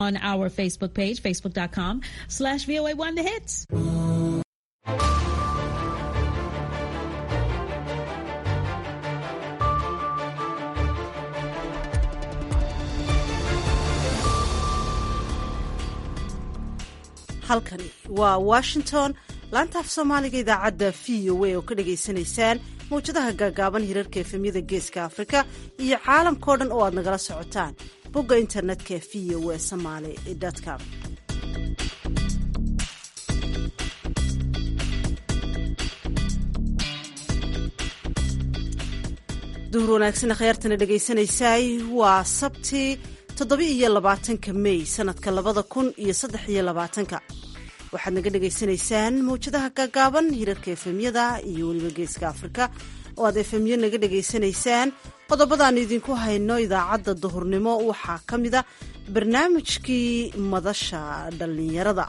on our Facebook page, facebook.com slash VOA1 The Hits. halkani waa washington laanta af soomaaliga idaacadda v o a oo ka dhagaysanaysaan mawjadaha gaagaaban hirarka efemyada geeska afrika iyo caalamkao dhan oo aad nagala socotaan bogga internetka v o a somaly com duhur wanaagsan khyaartana dhegaysanaysaay waa sabti toddoba iyo labaatanka mey sanadka labada kun iyo saddex iyo labaatanka waxaad naga dhagaysanaysaan mawjadaha gaagaaban hirarka efemyada iyo weliba geeska afrika oo aad efemyo naga dhagaysanaysaan qodobadaan idinku hayno idaacadda duhurnimo waxaa ka mida barnaamijkii madasha dhallinyarada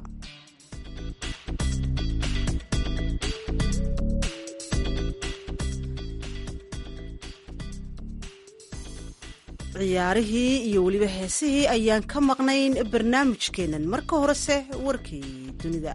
ciyaarihii iyo weliba heesihii ayaan ka maqnayn barnaamijkeennan marka horese warkii dunida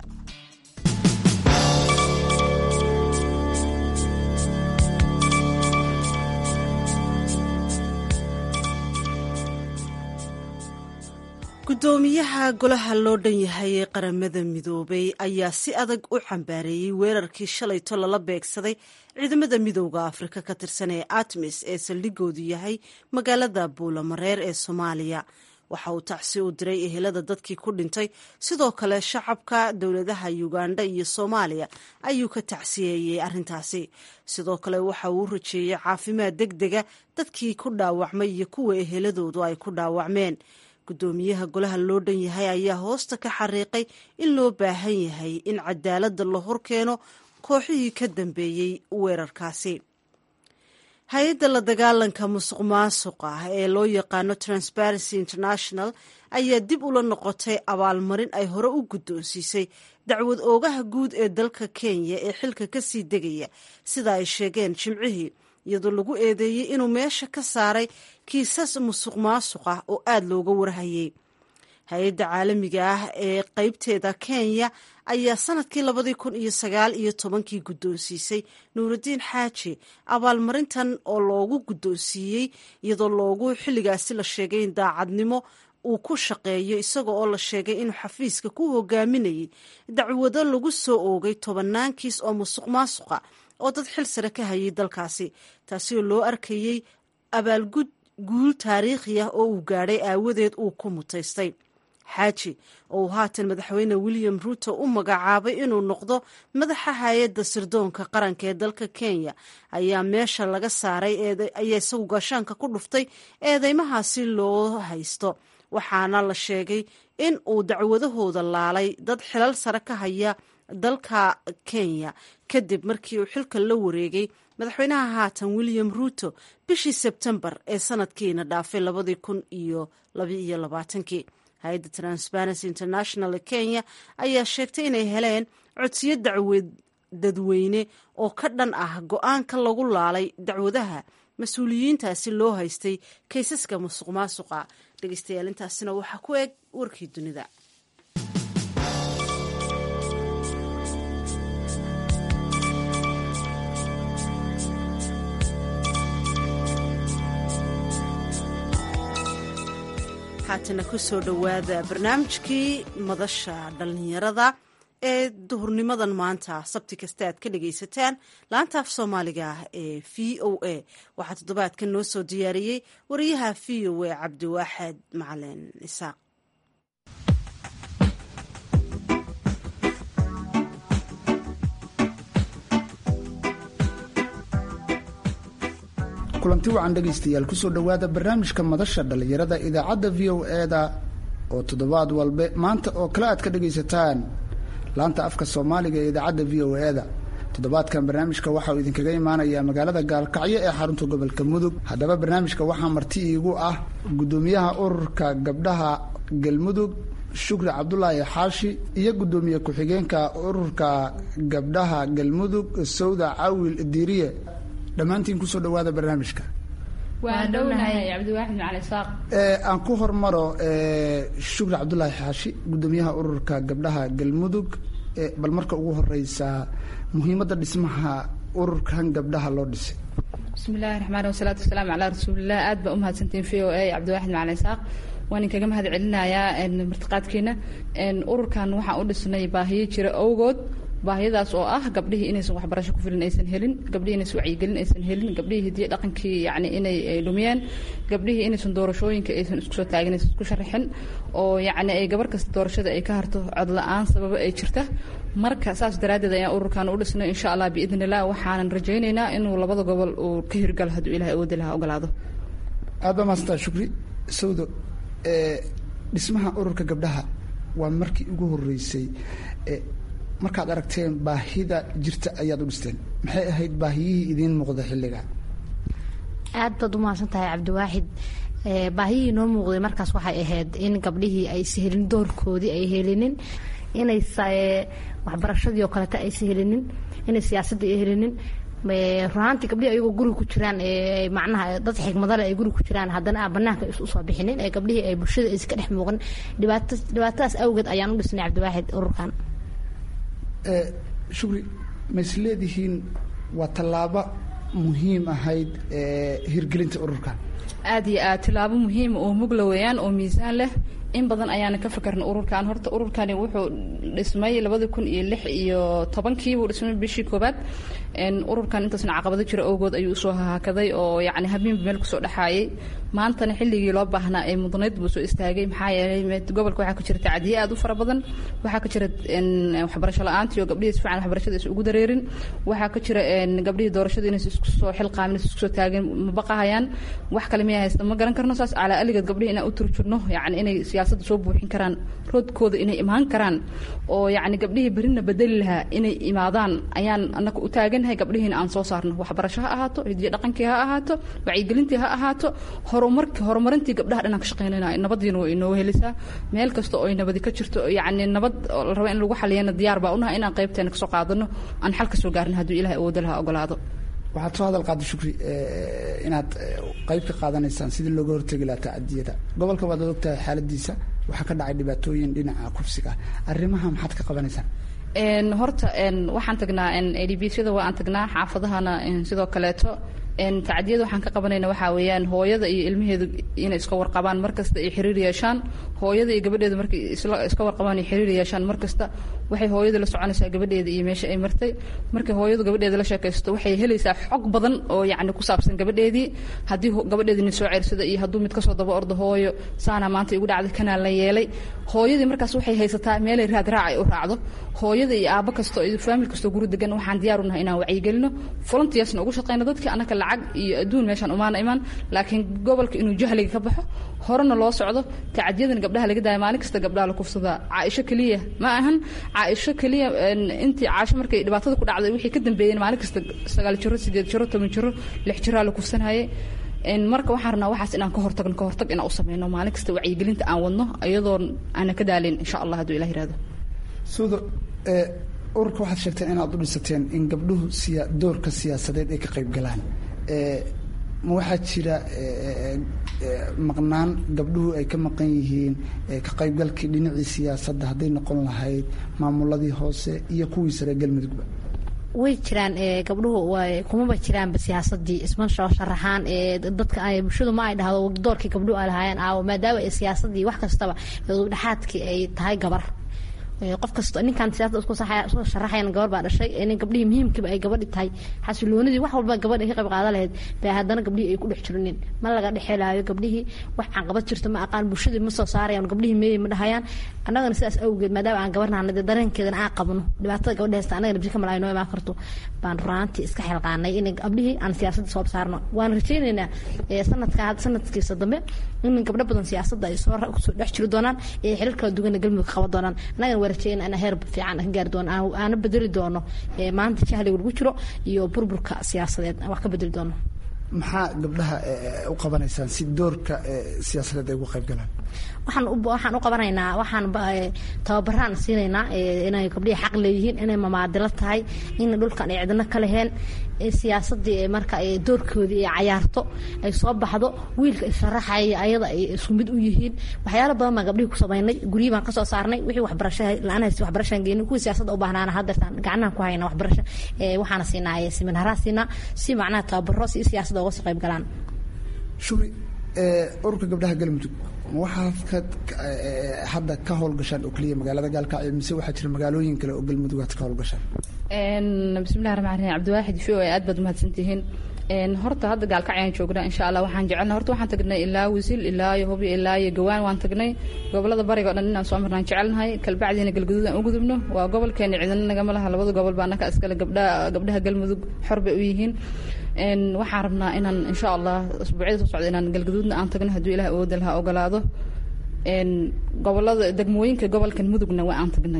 guddoomiyaha golaha loo dhan yahay ee qaramada midoobay ayaa si adag u cambaareeyey weerarkii shalayto lala beegsaday ciidamada midooda afrika ka tirsan ee atmis ee saldhigoodu yahay magaalada buulamareer ee soomaaliya waxa uu tacsi u diray ehelada dadkii ku dhintay sidoo kale shacabka dowladaha uganda iyo soomaaliya ayuu ka tacsiyeeyey arrintaasi sidoo kale waxa uu u rajeeyey caafimaad deg dega dadkii ku dhaawacmay iyo kuwa eheladoodu ay ku dhaawacmeen guddoomiyaha golaha loo dhan yahay ayaa hoosta ka xariiqay in loo baahan yahay in cadaaladda la horkeeno kooxihii ka dambeeyey weerarkaasi hay-adda la dagaalanka musuq maasuqa ee loo yaqaano transparency international ayaa dib ula noqotay abaalmarin ay hore u guddoonsiisay dacwad oogaha guud ee dalka kenya ee xilka kasii degaya sida ay sheegeen jimcihii iyadoo lagu eedeeyey inuu meesha ka saaray kiisas musuq maasuq ah oo aada looga warhayay hay-adda caalamiga ah ee qeybteeda kenya ayaa sanadkii labadii kun iyo sagaal iyo tobankii guddoonsiisay nuuraddiin xaaji abaalmarintan oo loogu guddoonsiiyey iyadoo loogu xilligaasi la sheegay in daacadnimo uu ku shaqeeyo isaga oo la sheegay inuu xafiiska ku hogaaminayay dacwado lagu soo oogay tobannaan kiis oo musuq maasuqa oo dad xil sare ka hayay dalkaasi taasi oo loo arkayey abaalgud guul taariikhi ah oo uu gaadhay aawadeed uu ku mutaystay xaaji oo uu haatan madaxweyne william ruuto u magacaabay inuu noqdo madaxa hay-adda sirdoonka qaranka ee dalka kenya ayaa meesha laga saaray ayaa isagu gaashaanka ku dhuftay eedeymahaasi loo haysto waxaana la sheegay in uu dacwadahooda laalay dad xilal sare ka haya dalka kenya kadib markii uu xilka la wareegay madaxweynaha haatan william ruuto bishii sebtembar ee sanadkiina dhaafay labadii kun iyo labaiyo labaatankii hay-adda transparency international ee kenya ayaa sheegtay inay heleen codsiyo dacwad dadweyne oo ka dhan ah go-aanka lagu laalay dacwadaha mas-uuliyiintaasi loo haystay kaysaska musuq maasuqa dhegeystayaal intaasina waxaa ku eg warkii dunida haatana ku soo dhowaada barnaamijkii madasha dhallinyarada ee duhurnimadan maanta sabti kasta aad ka dhagaysataan laanta af soomaaliga ee v o a waxaa toddobaadkan noo soo diyaariyey wariyaha v o a cabdiwaaxed macalin isaaq kulanti wacan dhegaystayaal kusoo dhowaada barnaamijka madasha dhallinyarada idaacadda v o e-da oo toddobaad walbe maanta oo kale aad ka dhegaysataan laanta afka soomaaliga ee idaacadda v o e-da toddobaadkan barnaamijka waxa uu idinkaga imaanayaa magaalada gaalkacyo ee xarunta gobolka mudug haddaba barnaamijka waxaa marti iigu ah guddoomiyaha ururka gabdhaha galmudug shukri cabdulaahi xaashi iyo guddoomiye ku-xigeenka ururka gabdhaha galmudug sawda cawil diiriye dhammaantiin kusoo dhowaada barnaamijka waan dhownahay cabdiwaaxid macali saaq aan ku hormaro shukri cabdulaahi xaashi guddoomiyaha ururka gabdhaha galmudug bal marka ugu horeysaa muhiimadda dhismaha ururkan gabdhaha loo dhisay bismi illaahi raxmaan wasalaatu wasalaamu calaa rasuulilah aad baa umahadsantiin v o a cabdiwaaxid macali saaq waan inkaga mahad celinayaa martiqaadkiina ururkan waxaan u dhisnay baahiyo jira awgood baahiyadaas oo ah gabdhihii inaysan waxbarasho ku filan aysan helin gabdhihii inaysan wacyigelin aysan helin gabdhihii hidiya dhaqankii yani inay dhumiyeen gabdhihii inaysan doorashooyinka aysan isku soo taagin aysan isku sharaxin oo yacni ay gabar kasta doorashada ay ka harto cod la-aan sababo ay jirta marka saas daraaddeed ayaan ururkan u dhisnay insha allah biidn illah waxaanan rajaynaynaa inuu labada gobol uu ka hirgalo hadduu ilahay awoodi lahaa ogolaado aad baa maastaa shukri sawdo dhismaha ururka gabdhaha waa markii ugu horeysay markaad aragteen baahida jirta ayaad u dhisteen maxay ahayd baahiyihii idiin muuqda xilliga aad baad u mahadsan tahay cabdiwaaxid baahiyihii noo muuqday markaas waxay ahayd in gabdhihii aysa helin doorkoodii ay helinin inay waxbarashadii oo kaleta aysa helinin inay siyaasadii ay helinin runaantii gabdhihii ayagoo guriga ku jiraan macnaha dad xigmadale ay guriga ku jiraan haddana aan banaanka usoo bixinin ee gabdhihii ay bulshada aysa ka dhex muuqan dhibaat dhibaatadaas awgeed ayaan u dhisnay cabdiwaaxid ururkan shukri ma is leedihiin waa tallaabo muhiim ahayd hirgelinta ururkan aad iyo aad tilaabo muhiima oo mugla weeyaan oo miisaan leh in badan ayaana ka fakarna ururkan horta ururkani wuxuu dhismay labadi kun iyo lix iyo tobankii buu dhismay bishii koobaad ururkan intaasna caqabado jira awgood ayuu usoo haakaday oo yani habeenba meel kusoo dhexaayay maantana xilligii loo baahnaa ee mudnayd buu soo istaagay maxaa yeelay gobolka waxaa ka jira tacdiye aad u fara badan waxaa ka jira waxbarasho la-aantii oo gabdhihii si fiican waxbarashada is ugu dareerin waxaa ka jira gabdhihii doorashada inaysa isku soo xilqaamin is isku soo taagin ma baqahayaan wax kale miyaa haysta ma garan karno saas calaa aligeed gabdhihi inaan u turjurno yani inay siyaasadda soo buuxin karaan roodkooda inay imaan karaan oo yacni gabdhihii berina bedeli lahaa inay imaadaan ayaan annaga u taaganahay gabdhihiina aan soo saarno waxbarasho ha ahaato hidiyo dhaqankii ha ahaato wacyigelintii ha ahaato horumarki horumarintii gabdhaha dhanaan ka shaqaynayna nabadiina way inoo helisaa meel kasta oo ay nabadi ka jirto yacni nabad la raba in lagu xaliyana diyaar baa unahay inaan qaybteena kasoo qaadano aan xal ka soo gaarin hadduu ilahay awoodo lahaa ogolaado waxaad soo hadal qaada shukri inaad qayb ka qaadanaysaan sidii looga hortegi lahaa tacadiyada gobolka waad ogtahay xaaladiisa waxaa ka dhacay dhibaatooyin dhinaca kufsiga arrimaha maxaad ka qabanaysaan horta waxaan tagnaa adbsyada waa aan tagnaa xaafadahana sidoo kaleeto tacdiyada waxaan ka qabanayna waxaa weeyaan hooyada iyo ilmaheedu inay iska warqabaan markasta ay xiriir yeeshaan hooyada iyo gabadheedu markay iska warqabaan ay xiriir yeeshaan markasta waxay hooyada la soconaysaa gabadheeda iyo meesha ay martay markay hooyadu gabadheeda la sheekaysto waxay helaysaa xog badan oo yacni ku saabsan gabadheedii haddii gabadheedini soo ceersada iyo hadduu mid kasoo daba ordo hooyo saana maanta igu dhacday kanaa la yeelay hooyadii markaas waxay haysataa meelay raad raac ay u raacdo hooyada iyo aabbo kastoo iyo faamil kastoo guri degan waxaan diyaar unahay inaan wacyigelino volunteersna ugu shaqeyno dadkii annaka lacag iyo adduun meeshaan umaana imaan laakiin gobolka inuu jahliga ka baxo horena loo socdo tacadiyadan gabdhaha laga daaya maalin kasta gabdhaha la kufsadaa caaisho keliya ma ahan caaisho keliya intii caasho markay dhibaatada ku dhacday wixii ka dambeeyeen maalin kasta sagaal jiro sideed jiro toban jiro lix jiraa la kufsanayay marka waxaan rabnaa waxaas inaan ka hortagno ka hortag inaan u sameyno maalin kasta wacyigelinta aan wadno iyadoo aanan ka daalin insha allah hadduu ilah yirahdo suudo ururka waxaad sheegteen inaad u dhisateen in gabdhuhu siya doorka siyaasadeed ay ka qayb galaan ma waxaa jira maqnaan gabdhuhu ay ka maqan yihiin ka qaybgalkii dhinacii siyaasadda hadday noqon lahayd maamuladii hoose iyo kuwii sare galmudugba way jiraan gabdhuhu kumaba jiraanba siyaasadii isma soo sharaxaan dadka bulshadu ma ay dhahdo doorkii gabdhuhu ay lahaayeen aawo maadaama ay siyaasadii wax kastaba dhexaadkii ay tahay gabar qof kasta ninkaan siyaasada isku soo sharaxayan gabar baa dhashay in gabdhihii muhiimkiiba ay gabadhi tahay xasiloonidii wax walba gabadh ay ka qayb qaadan lahayd bay haddana gabdhihii ay ku dhex jirinin ma laga dhexelaayo gabdhihii wax caqabad jirto ma aqaan bulshadii ma soo saarayaan gabdhihii meeyey ma dhahayaan annagana sidaas awgeed maadaama aan gabarnahana dee dareenkeedana aan qabno dhibaatada gabadha haysta annagana bisi kamal ay noo imaan karto baan runaantii iska xilqaanay in gabdhihii aan siyaasadda soo saarno waan rajaynaynaa sanadka sanadkiisa dambe in gabdho badan siyaasadda ay soo kusoo dhex jiri doonaan ee xilal kala duwanna galmudug qaban doonaan annagana warajeyna ana heer fiican ka gaari doono aana bedeli doono maanta jahliga lagu jiro iyo burburka siyaasadeed wax ka bedeli doono maxaa gabdhaha u qabanaysaan si doorka siyaasadeed ay uga qayb galaan waxaan u waxaan u qabanaynaa waxaan tababaraan siinaynaa inay gabdhihi xaq leeyihiin inay mamaadilo tahay in dhulkan ay cidno ka leheen siyaasadii marka doorkoodii ay cayaarto ay soo baxdo wiilka isharaxaya ayada ay isku mid u yihiin waxyaalo badan baan gabdhihii ku samaynay guryihi baan kasoo saarnay wixii waxbarasha la-aan haysta waxbarashaan geynay kuwii siyaasadda u baahnaana haddeertaan gacnahan ku hayna waxbarasho waxaana siinaa seminaaraha siinaa si macnaha tababaro si siyaasadda uga soo qayb galaan shuri ururka gabdhaha galmudug waxaad ka hadda ka howlgashaan oo keliya magaalada gaalkacyo mise waxaa jira magaalooyin kale oo galmudug aad ka howlgashaan bismillahi raxmaan raxiim cabdiwaaxid v o aad baad umahadsantihiin horta hadda gaalkacyaan joognaa insha allah waxaan jecelna horta waxaan tagnay ilaa wisil ilaa iyo hubyo ilaa iyo gawaan waan tagnay gobolada bariga o dhan inaan soo marnaan jecelnahay kalbacdiina galguduud aan u gudubno waa gobolkeena cidina nagama laha labada gobol baa anaka iskale gabdhaha gabdhaha galmudug xor bay u yihiin waxaan rabnaa inaan insha allah asbuucyada soo socda inaan galguduudna aan tagno hadduu ilaah awooda laha ogolaado gobolada degmooyinka gobolkan mudugna waa aan tagnay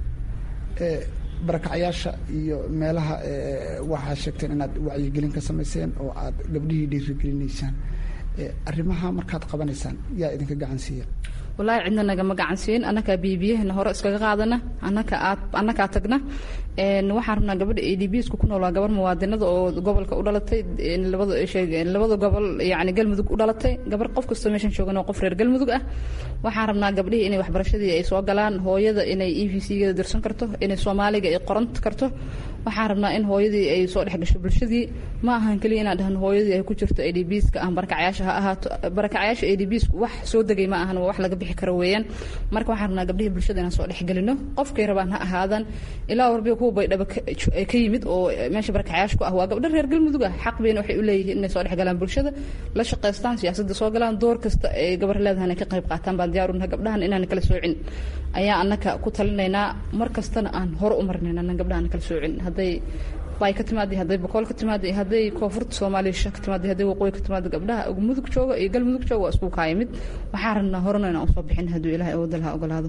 barakacyaasha iyo meelaha waxaa sheegteen inaad wacyigelin ka samayseen oo aad gabdhihii dhiirigelinaysaan arrimaha markaad qabanaysaan yaa idinka gacan siiya wallaahi cidna nagama gacansiin annakaa biyobiyahana hore iskaga qaadana annaka aad annakaa tagna waxaan rabnaa gabadha a d b sku ku nool waa gabar muwaadinada oo gobolka u dhalatay labada labada gobol yani galmudug u dhalatay gabar qof kastoo meeshan joogan oo qof reer galmudug ah waxaan rabnaa gabdhihii inay waxbarashadii ay soo galaan hooyada inay e v c-geeda dirsan karto inay soomaaliga ay qoran karto waxaan rabnaa in hooyadii ay soo dhex gasho bulshadii ma ahan keliya inaan dhahno hooyadii ay ku jirto a d b ska ah barakacyaasha ha ahaato barakacyaasha a d b sku wax soo degay ma ahan waa wax laga bixi karo weeyaan marka waxaan rabnaa gabdhihii bulshada inaan soo dhexgelino qofkay rabaan ha ahaadan ilaa warbiga kuwa baydhaba ka yimid oo meesha barakacyaasha ku ah waa gabdho reer galmudug ah xaq bayna waxay u leeyihiin inay soo dhexgalaan bulshada la shaqaystaan siyaasadda soo galaan door kasta ay gabar leedahan ay ka qayb qaataan baan diyaar unahay gabdhahan inaan kala soocin ayaa annaka ku talinaynaa mar kastana aan hore u marnayn annan gabdhahan kala soocin hadday bay ka timaada hadday boqol ka timaada hadday koonfurta soomaaliya ka timaada hadday waqooyi ka timaada gabdhaha mudug jooga iyo galmudug jooga waa isku kaayimid waxaan rabnaa horena inaan usoo bixin hadduu ilaahay awooda laha ogolaado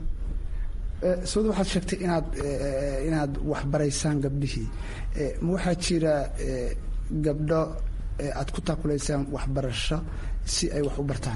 sawda waxaad sheegtay inaad inaad waxbaraysaan gabdhihii ma waxaa jira gabdho aad ku taakulaysaan waxbarasho si ay wax u bartaan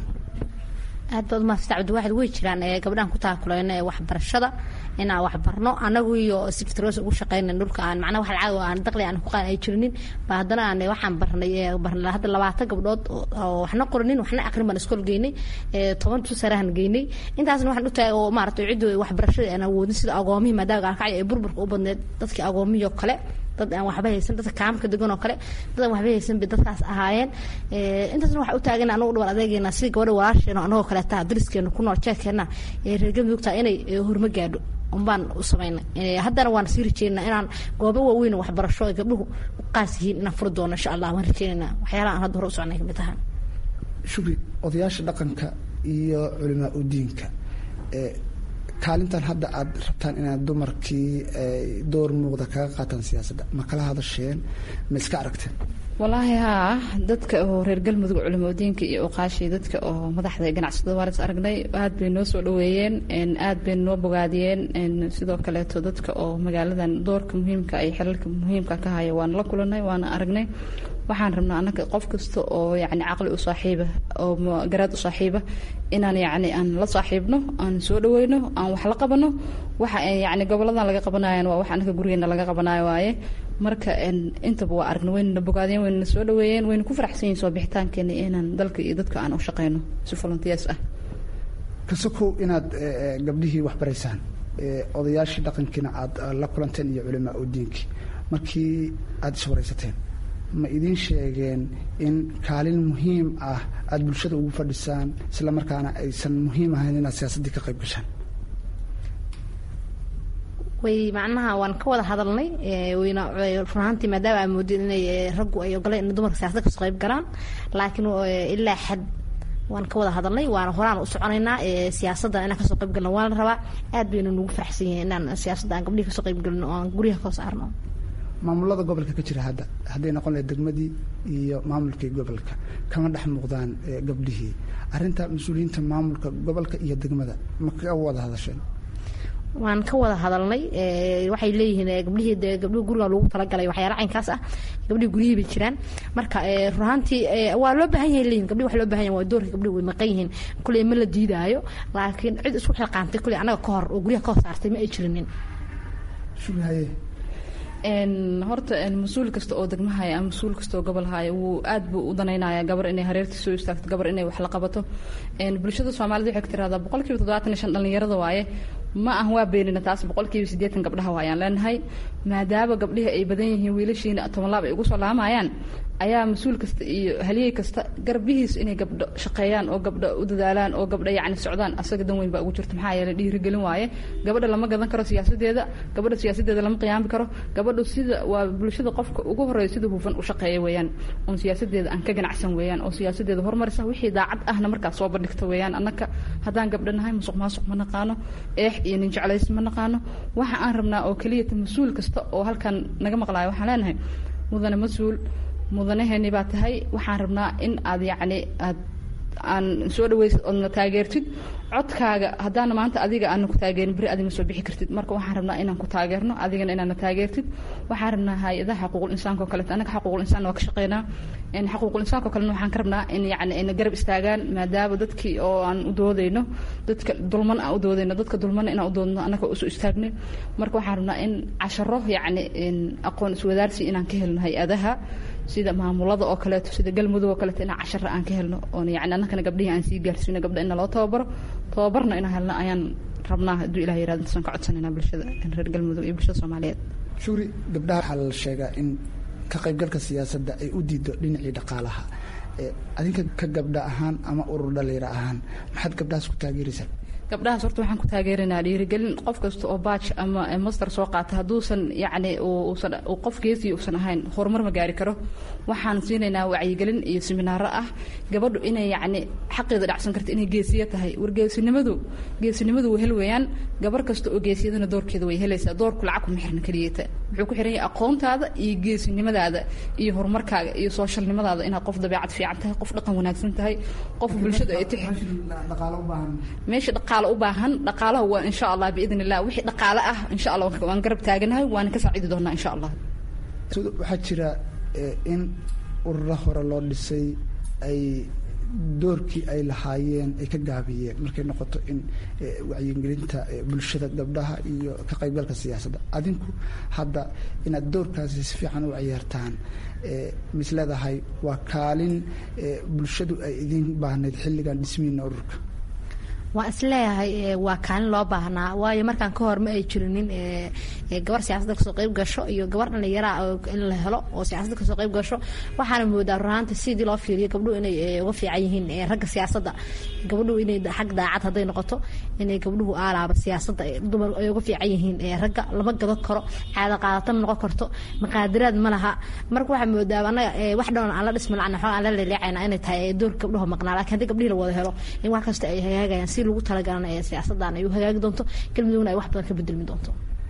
aad baad umahadsanta cabdiwaaxid way jiraan gabdhahan ku taakulayna ee waxbarashada inaan waxbarno anagu iyo siftroos ugu shaqeyna dhulka aan macnaha wax lacag aan daqli aan ku qaan ay jirinin ba haddana aan waxaan barnay barnay hadda labaatan gabdhood oo waxna qorinin waxna aqrin baan iskool geynay toban tusarahan geynay intaasna waxaan u taagay oo maaragtay ciddu waxbarashada aan awoodin sida agoomihii maadaama gaalkacyo ee burburka u badneed dadkii agoomihii oo kale dad aan waxba haysan dadka kaamka degan oo kale dad aan waxba haysan bay dadkaas ahaayeen intaasna waxaa u taagan anagu dhabar adeegeena sida gabadha walaasheena anagoo kaleeta dariskeena ku nool jeedkeena ee reer galmudugta inay horma gaadho unbaan u samaynay haddana waan sii rajeynaa inaan goobo waaweyn waxbarasho ay gabdhuhu u qaas yihiin inaan furi doono insha allah waan rajeynayna waxyaalaha aan hadda hore u socnay kamid tahaan shukri odayaasha dhaqanka iyo culimaa udiinka kaalintan hadda aad rabtaan inaad dumarkii door muuqda kaga qaataan siyaasadda ma kala hadasheen ma iska aragteen walaahi haa dadka oo reer galmudug culimadiinka iyo oqaashii dadka oo madaxda ganacsatada waan is aragnay aad bay noo soo dhaweeyeen aad bay noo bogaadiyeen sidoo kaleeto dadka oo magaaladan doorka muhiimka ay xilalka muhiimka ka haya waan la kulanay waana aragnay waxaan rabnaa annaga qof kasta oo yacni caqli u saaxiiba oo garaad u saaxiiba inaan yacni aan la saaxiibno aan soo dhaweyno aan wax la qabano waxa yacni goboladan laga qabanayan waa wax annaga gurigeena laga qabanayo waaye marka intaba waa aragna waynana bogaadeen waynana soo dhaweeyeen wayna ku faraxsan yihin soo bixitaankeena inaan dalka iyo dadka aan u shaqeyno si volunteers ah kasokow inaad gabdhihii waxbaraysaan odayaashii dhaqankiina aad la kulanteen iyo culimaa udiinkii markii aada iswaraysateen ma idiin sheegeen in kaalin muhiim ah aada bulshada ugu fadhisaan isla markaana aysan muhiim ahayn inaad siyaasaddii ka qayb gashaan way macnaha waan ka wada hadalnay wayna run ahaantii maadaama aa moodin inay raggu ay ogoleen in dumarka siyaasadda kasoo qayb galaan laakiin ilaa xad waan ka wada hadalnay waana horaan u soconaynaa siyaasadda inaan kasoo qayb galno waa la rabaa aad baynu nagu faraxsan yihiin inaan siyaasadda aan gabdhihi kasoo qayb galno oo aan guryaha ka saarno maamulada gobolka ka jira hadda hadday noqon lahayd degmadii iyo maamulkii gobolka kama dhex muuqdaan gabdhihii arrinta mas-uuliyiinta maamulka gobolka iyo degmada ma ka wada hadasheen waan ka wada hadalnay waxay leeyihiin gabdhihii de gabdhihii guriga lagu talagalay waxyaala caynkaas ah gabdhihii guryihii bay jiraan marka runaantii waa loo baahan yahay leeyihin gabdhihi wax loo baahan yahay waa doorka gabdhihi way maqan yihiin kuley ma la diidaayo laakiin cid isku xilqaantay kuley annaga ka hor oo guryaha ka hor saartay ma ay jirinin shugahaye horta mas-uul kasta oo degmahaya ama mas-uul kasta oo gobol haya wuu aad buu u danaynaya gabar inay hareertii soo istaagto gabar inay wax la qabato bulshada soomaalida waxay ka tiraahdaa boqolkiiba toddobaatan iyo shan dhallinyarada waaye ma ah waa beenina taas boqolkiiba siddeetan gabdhaha waayaan leenahay maadaama gabdhihi ay badan yihiin wiilashiina tobanlaab ay ugu soo laamayaan ayaa mas-uul kasta iyo haliyey kasta garbihiis inay gabdho shaqeeyaan oo gabdho u dadaalaan oo gabdho yacni socdaan asaga dan weyn baa ugu jirta maxaa yeelay dhiirigelin waaye gabadha lama gadan karo siyaasadeeda gabadha siyaasadeeda lama qiyaami karo gabadhu sida waa bulshada qofka ugu horeeya sida hufan u shaqeeya weeyaan oon siyaasadeeda aan ka ganacsan weeyaan oo siyaasadeeda horumarisa wixii daacad ahna markaas soo bandhigta weeyaan annaka haddaan gabdho nahay musuq maasuq ma naqaano eex iyo nin jeclays ma naqaano waxa aan rabnaa oo keliyata mas-uul kasta oo halkan naga maqlaayo waxaan leenahay mudane mas-uul mudanaheeni baa tahay waxaan rabnaa in aad yacni aad aan soo dhaweysid oodna taageertid codkaaga haddaana maanta adiga aana ku taageerin beri adi ma soo bixi kartid marka waxaan rabnaa inaan ku taageerno adigana inaadna taageertid waxaan rabnaa hay-adaha xaquuqul insaanka oo kaleeto annaga xaquuqul insaan waa ka shaqeynaa xaquuqul insaanka oo kalena waxaan ka rabnaa in yacni ayna garab istaagaan maadaama dadkii oo aan u doodayno dadka dulman aan u doodayno dadka dulmana inaan u doodno annaga usoo istaagnay marka waxaan rabnaa in casharo yacni aqoon iswadaarsi inaan ka helno hay-adaha sida maamulada oo kaleeto sida galmudug oo kaleeto inaan cashara aan ka helno oon yani annakana gabdhihii aan sii gaarsiino gabdha ina loo tababaro tababarna inaan helno ayaan rabnaa hadduu ilah yirahdo intaasaan ka codsanayna bulshada reer galmudug iyo bulshada soomaaliyeed shuri gabdhaha waxaa la sheegaa in ka qaybgalka siyaasadda ay u diido dhinacii dhaqaalaha adinka ka gabdha ahaan ama urur dhalinyaro ahaan maxaad gabdhahaas ku taageeraysaa gabdhahaas horta waxaan ku taageeranaa dhiirigelin qof kasta oo baaj ama master soo qaata hadduusan yacni uusan qof geesiya uusan ahayn horumar ma gaari karo waxaan siinaynaa wacyigelin iyo seminaaro ah gabadhu inay yacni xaqeeda dhacsan karta inay geesiya tahay war geesinimadu geesinimadu way hel weeyaan gabar kasta oo geesiyadana doorkeeda way helaysaa doorku lacag kuma xirna keliyata wuxuu ku xiran yahay aqoontaada iyo geesinimadaada iyo horumarkaaga iyo sooshalnimadaada inaad qof dabeecad fiican tahay qof dhaqan wanaagsan tahay qof bulshada ay tixi meesha dhaqaale u baahan dhaqaalaha waa insha allah biidn illah wixii dhaqaale ah insha allah waan garab taaganahay waana ka saaciidi doonaa insha allah waxaa jira in ururo hore loo dhisay ay doorkii ay lahaayeen ay ka gaabiyeen markay noqoto in wacyigelinta bulshada gabdhaha iyo ka qaybgalka siyaasadda adinku hadda inaad doorkaasi si fiican u ciyaartaan mis leedahay waa kaalin bulshadu ay idin baahnayd xilligan dhismiina ururka waan isleeyahay waa kaalin loo baahnaa waayo markaan ka hor ma ay jirinin gabar siyaasadda kasoo qayb gasho iyo gabar dhallinyaraa in la helo oo siyaasadda kasoo qayb gasho waxaana moodaa runaanta sidii loo fiiriyo gabdhuhu inay uga fiican yihiin ragga siyaasadda gabadhuhu inay xag daacad hadday noqoto inay gabdhuhu aalaaba siyaasadda dumar ay uga fiican yihiin ragga lama gadan karo caada qaadata ma noqon karto maqaadiraad ma laha marka waxaa moodaa anaga wax dhoon aan la dhisma lacna xoog aan la leeleecayna inay tahay doorka gabdhuhu maqnaa laakiin haddii gabdhihii la wada helo in wax kasta ay hagaagayaan si lagu talagalana ee siyaasaddan ay u hagaagi doonto galmudugna ay wax badan ka bedelmi doonto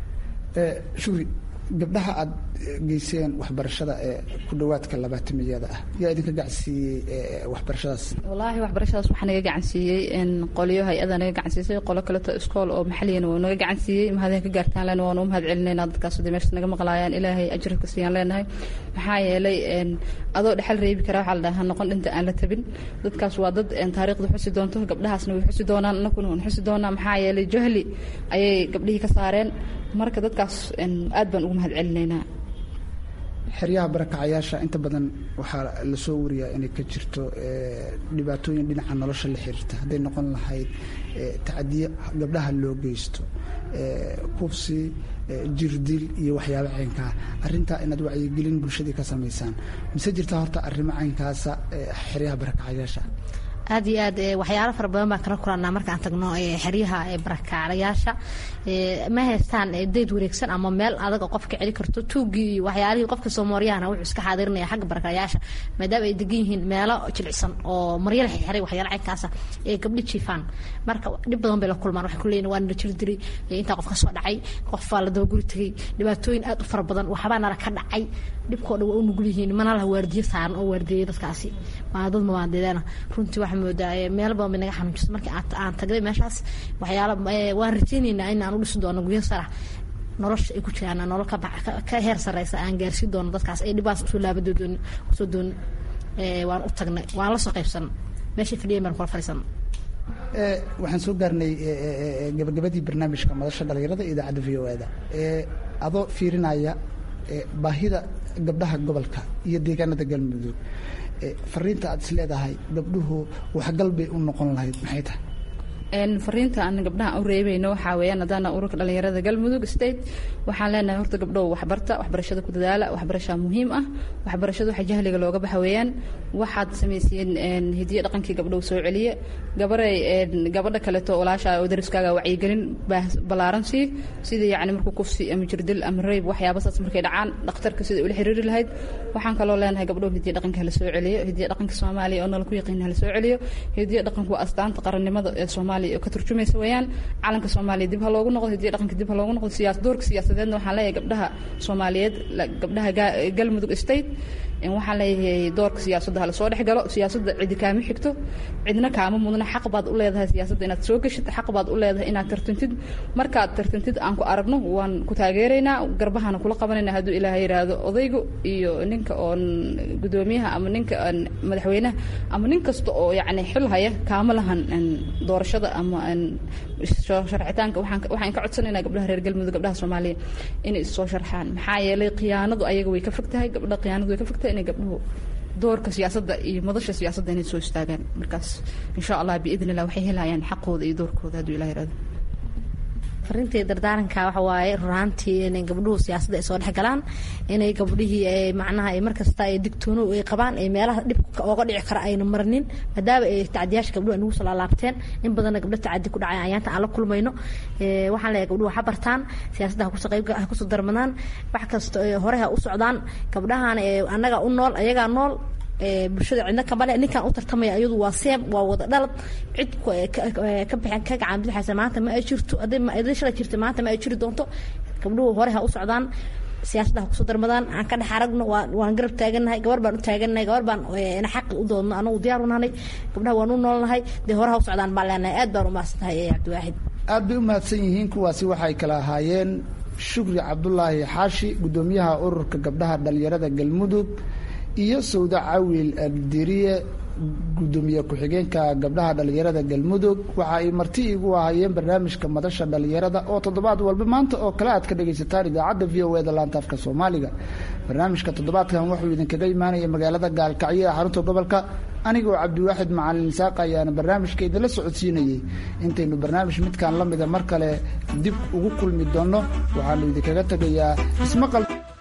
shuri gabdhaha aad geyseen waxbarashada ee ku dhawaadka labaatamiyada ah yaa idinka gacansiiyey waxbarashadaas wallaahi waxbarashadaas waxaa naga gacansiiyey qolyo hay-ada naga gacansiisay qolo kaleto iskool oo maxaliyana waa naga gacansiiyey mahadin ka gaartaan lena waanu u mahad celinayna dadkaas hadii meesha naga maqlaayaan ilaahay ajirka siiyaan leenahay maxaa yeelay adoo dhexal reebi kara waxaa la dhahaa noqon dhinta aan la tabin dadkaas waa dad taariikhda xusi doonto gabdhahaasna way xusi doonaan anakuna waan xusi doonaa maxaa yeelay jahli ayay gabdhihii ka saareen marka dadkaas aad baan ugu mahad celinaynaa xeryaha barakacayaasha inta badan waxaa lasoo wariyaa inay ka jirto dhibaatooyin dhinaca nolosha la xiriirta hadday noqon lahayd tacadiyo gabdhaha loo geysto kufsi jirdil iyo waxyaabo caynkaa arrintaa inaad wacyigelin bulshadii ka samaysaan mise jirtaa horta arrimo caynkaasa xeryaha barakacayaasha aad iyo aad waxyaalo fara badan baan kala kulanaa markaan tagno xeryaha barakacayaasha ma haystaan dayd wareegsan ama meel adaga qofka celi karto tuugii iyo waxyaalihii qofka soomaariyahana wuxuu iska xaadirinaya xagga barakacayaasha maadaama ay degan yihiin meelo jilicsan oo maryala xiray waxyaalo caynkaasa ee gabdhi jiifaan marka dhib badan bay la kulmaan waxay kuleeyihin waa nala jiri diray intaa qof ka soo dhacay qof baa la dabaguri tegay dhibaatooyin aad u fara badan waxbaa nala ka dhacay dhibkoo dhan waa u nugul yihiin mana laha waardiyo saaran oo waardiyeya dadkaasi waa dad mabaadeedana runtii waxaa moodaa meel badan bay naga xanuunjisa markii aan tagnay meeshaas waxyaala waan rajaynaynaa in aan u dhisi doono guryo sarax nolosha ay ku jiraan nolol ka heer sareysa aan gaarsiin doono dadkaas ay dhibaas usoo laabadoodoon usoo doon waan u tagnay waan la soo qaybsan meeshay fadhiyan baan kula fadhiisana waxaan soo gaarnay gabagabadii barnaamijka madasha dhalinyarada idaacadda v o e-da adoo fiirinaya baahida gabdhaha gobolka iyo deegaanada galmudug fariinta aad is leedahay gabdhuhu waxgal bay u noqon lahayd maxay tahay fariinta aan gabdhaha u reebayno waxaa weeyaan haddana ururka dhalinyarada galmudug state waxaan leenahay horta gabdhow waxbarta waxbarashada ku dadaala waxbarashaa muhiim ah waxbarashada waxa jahliga looga baxa weeyaan waxaad samaysiyeen hidiyo dhaqankii gabdhow soo celiye gabaray gabadha kaleeto walaasha oo dariskaaga wacyigelin ballaaran sii sida yacni markuu kufsi ama jirdil ama rayb waxyaaba saas markay dhacaan dhakhtarka sida ula xiriiri lahayd waxaan kaloo leenahay gabdhow hidiyo dhaqanka hala soo celiyo hidiyo dhaqanka soomaaliya oo nala ku yaqiin hala soo celiyo hidiyo dhaqanku waa astaanta qarannimada ee soomaaliya ka turjumaysa weeyaan calanka soomaaliya dib ha loogu noqdo hidiyo dhaqanka dib ha loogu noqdo siyaas doorka siyaasadeedna waxaan leeyahay gabdhaha soomaaliyeed gabdhaha galmudug state waxaan leeyahay doorka siyaasadda hala soo dhex galo siyaasadda cidi kaama xigto cidna kaama mudna xaq baad u leedahay siyaasadda inaad soo geshid xaq baad u leedahay inaad tartantid markaad tartantid aan ku aragno waan ku taageeraynaa garbahana kula qabanayna hadduu ilaahay yidhaahdo odaygu iyo ninka oon gudoomiyaha ama ninka madaxweynaha ama nin kasta oo yacni xil haya kaama lahan doorashada ama sharcitaanka waxaan ka codsanaynaa gabdhaha reer galmudug gabdhaha soomaaliya inay issoo sharxaan maxaa yeelay khiyaanadu ayaga way ka fog tahay gabdha khiyaanadu way ka fog tahay inay gabdhuhu doorka siyaasadda iyo madasha siyaasadda inay soo istaagaan markaas insha allah biidn illah waxay helayaan xaqooda iyo doorkooda hadduu ilah yirahdo farintii dardaaranka waxa waaye runaantii inay gabdhuhu siyaasadda ay soo dhex galaan inay gabdhihii macnaha ay markasta ay digtoono ay qabaan ay meelaha dhibka ooga dhici kara ayna marnin maadaama ay tacdiyaasha gabdhuhu ay nagu soo laalaabteen in badanna gabdho tacadi ku dhacay ayaanta aan la kulmayno waxaan leeyahay gabdhuhu ha bartaan siyaasadda hakusoo qayb ha kusoo darmadaan wax kasta hore ha u socdaan gabdhahan annaga u nool ayagaa nool bulshada cidna kamale ninkan u tartamaya iyadu waa seem waa wada dhalad cid ka bixin ka gacan bidixaysa maanta ma ay jirto hadday shalay jirta maanta ma ay jiri doonto gabdhuhu hore ha u socdaan siyaasadda ha kusoo darmadaan aan ka dhex aragno waan garab taagannahay gabar baan u taagannahay gabar baan ina xaqi u doodno anagu diyaar u nahay gabdhaha waan u noolnahay dee hore ha u socdaan baan leenahay aad baan u mahadsan tahay cabdiwaaxid aad bay u mahadsan yihiin kuwaasi waxay kala ahaayeen shukri cabdulaahi xaashi guddoomiyaha ururka gabdhaha dhalinyarada galmudug iyo sawda cawil abdiriye guddoomiye ku-xigeenka gabdhaha dhalinyarada galmudug waxa ay marti igu ahaayeen barnaamijka madasha dhalinyarada oo toddobaad walba maanta oo kale aad ka dhagaysataan idaacadda v o e da laanta afka soomaaliga barnaamijka toddobaadkan wuxuu idinkaga imaanaya magaalada gaalkacyo ee xarunta gobolka anigoo cabdiwaaxid macalin isaaq ayaana barnaamijka idinla socodsiinayey intaynu barnaamij midkan la mida mar kale dib ugu kulmi doonno waxaanu idinkaga tegayaa ismaqal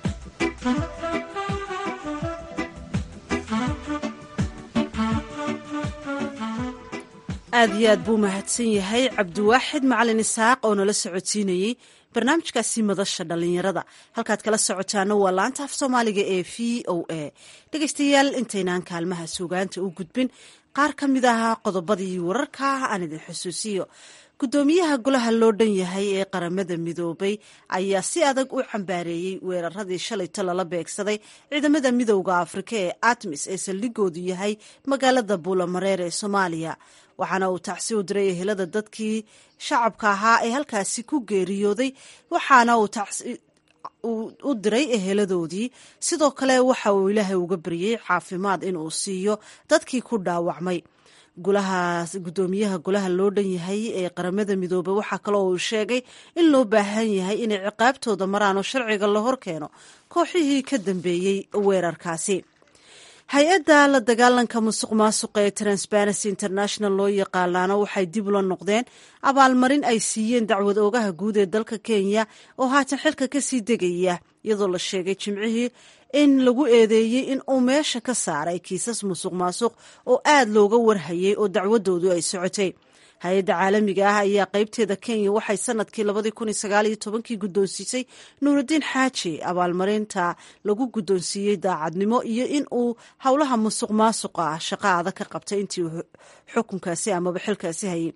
aad iyo aad buu mahadsan yahay cabdiwaaxid macalin isaaq oo nala socodsiinayey barnaamijkaasi madasha dhalinyarada halkaad kala socotaana waa laanta af soomaaliga ee v o a dhegeystayaal intaynaan kaalmaha suugaanta u gudbin qaar ka mid ah qodobadii wararka aan idin xusuusiyo guddoomiyaha golaha loo dhan yahay ee qaramada midoobay ayaa si adag u cambaareeyey weeraradii shalayto lala beegsaday ciidamada midowda afrika ee atmis ee saldhigoodu yahay magaalada buulamareer ee soomaaliya waxaana uu tacsi u diray ehelada dadkii shacabka ahaa ee halkaasi ku geeriyooday waxaana uu u diray eheladoodii sidoo kale waxa uu ilaahay uga baryey caafimaad inuu siiyo dadkii ku dhaawacmay gudoomiyaha golaha loo dhan yahay ee qaramada midoobey waxaa kaloo uu sheegay in loo baahan yahay inay ciqaabtooda maraan oo sharciga la hor keeno kooxihii ka dambeeyey weerarkaasi hay-adda la dagaalanka musuq maasuqa ee transparency international loo yaqaanaana waxay dib ula noqdeen abaalmarin ay siiyeen dacwad oogaha guud ee dalka kenya oo haatan xilka kasii degaya iyadoo la sheegay jimcihii in lagu eedeeyey in uu meesha ka saaray kiisas musuq maasuq oo aad looga warhayay oo dacwadoodu ay socotay hay-adda caalamiga ah ayaa qeybteeda kenya waxay sanadkii labadii kun iyo sagaal iyo tobankii guddoonsiisay nuurudiin xaaji abaalmarinta lagu guddoonsiiyey daacadnimo iyo in uu howlaha musuq maasuqa ah shaqo adag ka qabtay intii uu xukunkaasi amaba xilkaasi hayay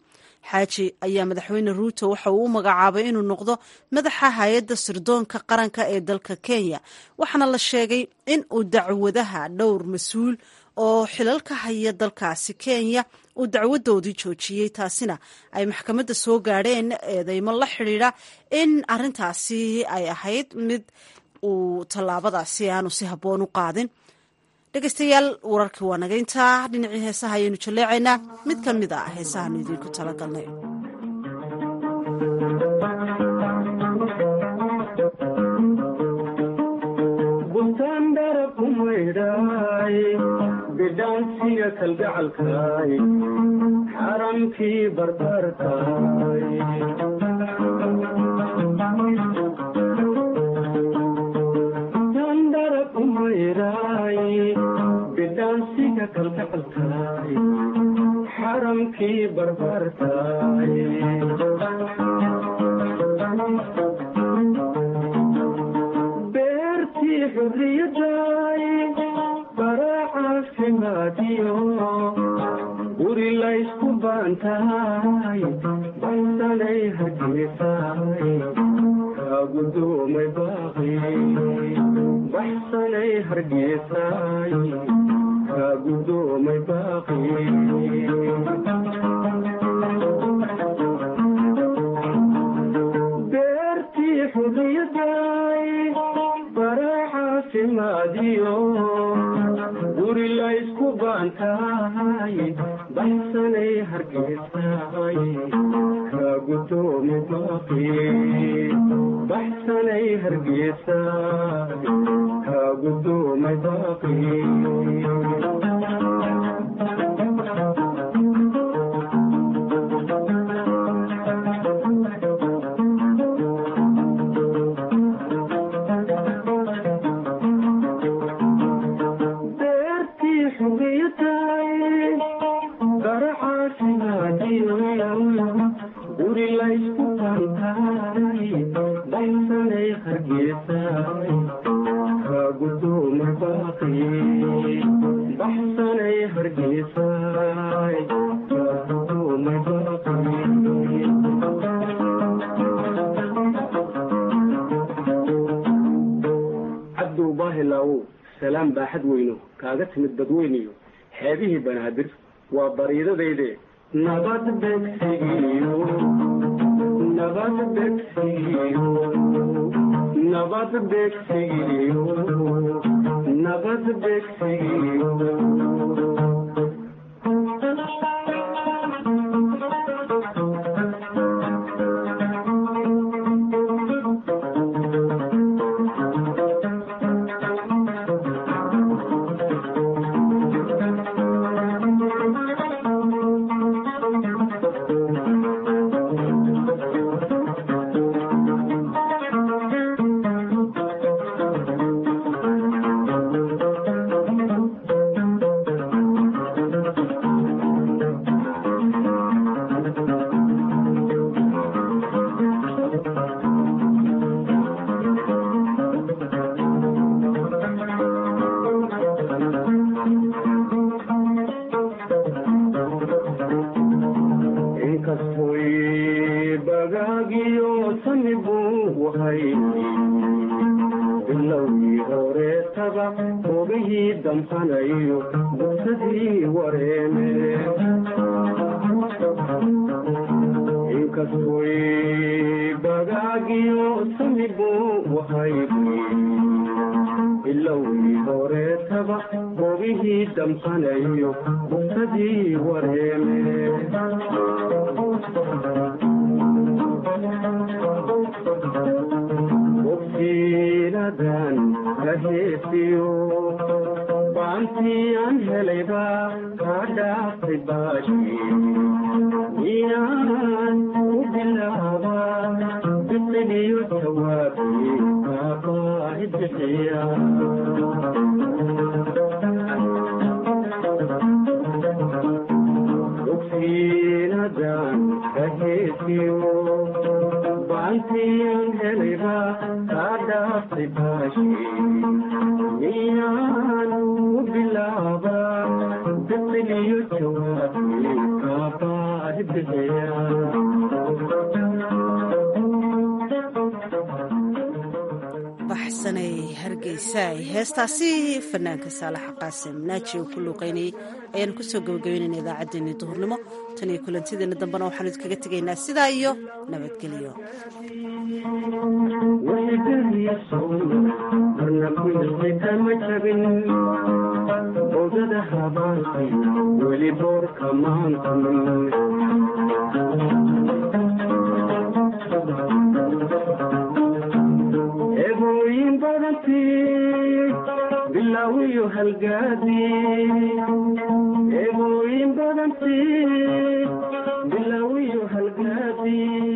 xaaji ayaa madaxweyne ruuto waxa uu u magacaabay inuu noqdo madaxa hay-adda sirdoonka qaranka ee dalka kenya waxaana la sheegay in uu dacwadaha dhowr mas-uul oo xilal ka haya dalkaasi kenya uu dacwadoodii joojiyey taasina ay maxkamadda soo gaadheen eedeymo la xidhiidha in arintaasi ay ahayd mid uu tallaabadaasi aanu si habboon u qaadin dhegeystayaal wararkii waa naga intaa dhinacii heesaha ayaynu jalleecaynaa mid ka mid a heesahaanu idiinku talagalnay bidhaansiga kalgacalkaay xaramkii barbarkaay dandara kumayraay bidhaansiga kalgacalkaay xaramkii barbarkaay beertii xurriyadaay baracaafimaadiyo guri laysku baantahay baysanay hargeysaay kaagudoomay baaqi baxsanay hargeysaay kaagudoomay baaqi beertii xurriyadaay baracaafimaadiyo guri laysku baantahay baxsanay hargeysaay kaagudoomay baaqi baxsanay hargeysaay kaagudoomay baaqi beertii xurriyadaay baracaafimaadiyo guri laysku baantaay baxsanay hargeysaay kaagudoomay baaqi baxsanay hargeysaay kaagudoomay baaqi cabdow baahilaawow salaam baaxad weyno kaaga timid badweyniyo xeebihii banaadir waa bariidadayde nabad begsigiyo nabad begsigiyo nabad begsigiyo nabad begsigiyo inkastoy bagaagiyo sani buu wahay bilowgii horeetaba ogihii damqanayo bugsadii wareeme inkastoy bagaagiyo sani buu wahay bilowgii horeetaba ogihii damqanayo bugsadii wareeme bogsiinadan kaheesiyo baantii aan helayba kaa dhaaftay baashi miyaan u bilaaba biqiliyo jawaabi kaabaahi bixiya bogsiinadan kaheesiyo baantiyan helayba kaa dhaaftay baashi miyaan u bilaaba biqiliyo jawaabi kaabaahi baxsanay hargeysa heestaasi fanaanka saalaxa qaasim naaji uu ku luuqaynayay ayaanu kusoo gabagabeynayna idaacaddeenii duhurnimo tan iyo kulantideena dambena waxaanu idkaga tegaynaa sidaa iyo nabadgelyo marna kuyasay kama jabin odada habaasay weli boorka maantamin eebooyin badantii bilaawiyo halgaadi eebooyin badantii bilaawiyo halgaadi